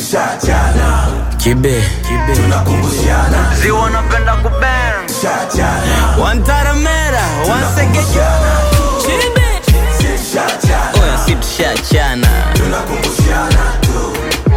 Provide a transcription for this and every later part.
shachana Kibe, kibe. tunakumbushana Ziwa napenda kubang. shachana Wantaramera, wansegeja. Kibe. shachana Oya si tushachana. tunakumbushana tu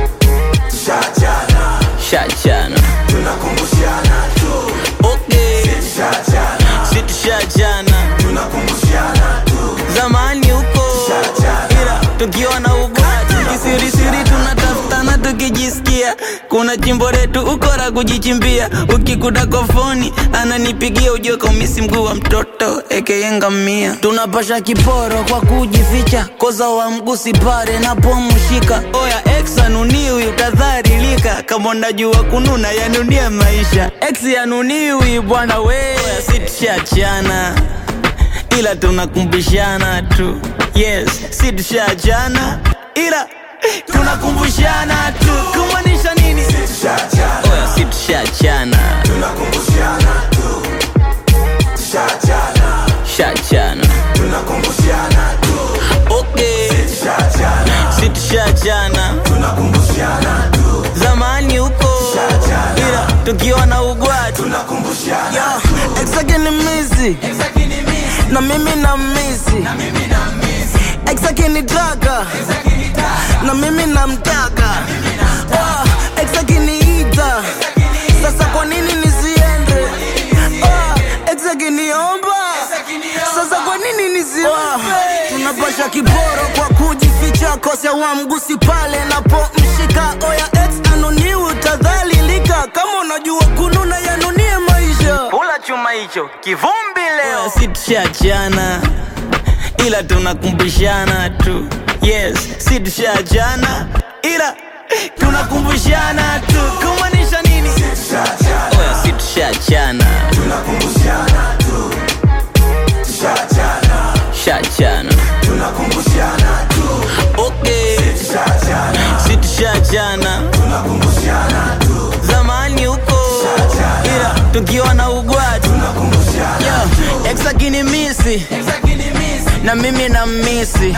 shachana Shachana. tunakumbushana tu Okay. shachana Si tushachana. tunakumbushana tu Zamani huko. Shachana. Ila tukiwa na ubati kisirisiri tunatafutana tukijisikia kuna chimbo letu ukora kujichimbia ukikuta kofoni ananipigia ujue kaumisi mguu wa mtoto ekeyengamia tunapasha kiporo kwa kujificha koza wa mgusi pare napomshika oya ex anuniwi utadharilika kama unajua kununa yanunie maisha ex yanuniwi bwana we Oya, si tushachana ila tunakumbushana tu yes si tushachana ila tunakumbushana tu kumaanisha nini shachana oya si tushachana tunakumbushana tu shachana shachana tunakumbushana tu okay shachana si tushachana tunakumbushana tu zamani huko Shachana. ila tukiwa na ugwati tunakumbushana exake ni misi na mimi na misi exake ni taka na mimi namtaka Ah, ex akiniita sasa kwa nini nisiende Ah, ex akiniomba sasa kwa nini nisiombe tunapasha kiporo kwa kujificha kosea wa mgusi pale napomshika oya ex anuniwi utadhalilika kama unajua kununa yanunie maisha kula chuma hicho kivumbi leo si tushachana ila tunakumbushana tu yes si tushachana ila tunakumbushana tu kumaanisha nini shachana oya si tushachana tunakumbushana tu shachana shachana tunakumbushana tu okay shachana si tushachana tunakumbushana tu zamani huko ila tukiwa na ugwati tunakumbushana Yo, ex akinimisi na mimi na misi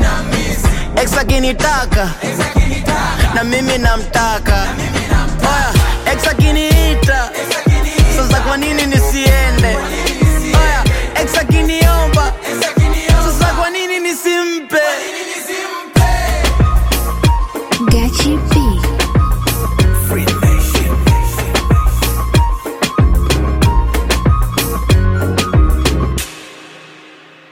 ex akinitaka na mimi namtaka oya ex akiniita sasa kwa nini nisiende